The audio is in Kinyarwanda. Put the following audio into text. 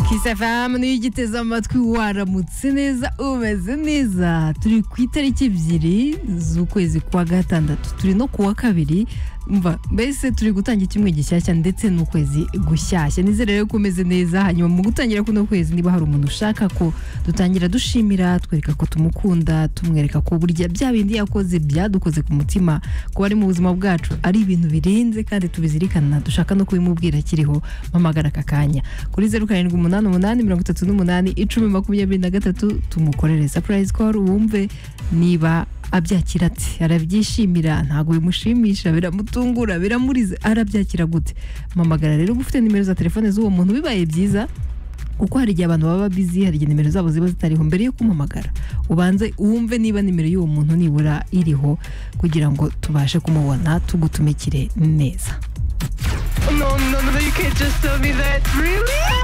kisafamu niyo ugiteze amatwi waramutse neza umeze neza turi ku itariki ebyiri z'ukwezi kwa gatandatu turi no ku wa kabiri mva mbese turi gutangira icyumwe gishyashya ndetse n'ukwezi gushyashya nizere rero ko umeze neza hanyuma mu gutangira kuno kwezi niba hari umuntu ushaka ko dutangira dushimira twereka ko tumukunda tumwereka ko burya bya bindi yakoze byadukoze ku mutima ko ari mu buzima bwacu ari ibintu birenze kandi tubizirikana dushaka no kubimubwira akiriho mpamagara aka kanya kuri zeru karindwi umunani umunani mirongo itatu n'umunani icumi makumyabiri na gatatu tumukorere sapurayizi koru wumve niba abyakira ati arabyishimira ntabwo bimushimisha biramutungura biramurize arabyakira gute mpamagara rero uba ufite nimero za telefone z'uwo muntu bibaye byiza kuko hari igihe abantu baba bizi hari igihe nimero zabo ziba zitariho mbere yo kumuhamagara ubanze wumve niba nimero y'uwo muntu nibura iriho kugira ngo tubashe kumubona tugutumikire neza No, no, no, you can't just tell me that. Really?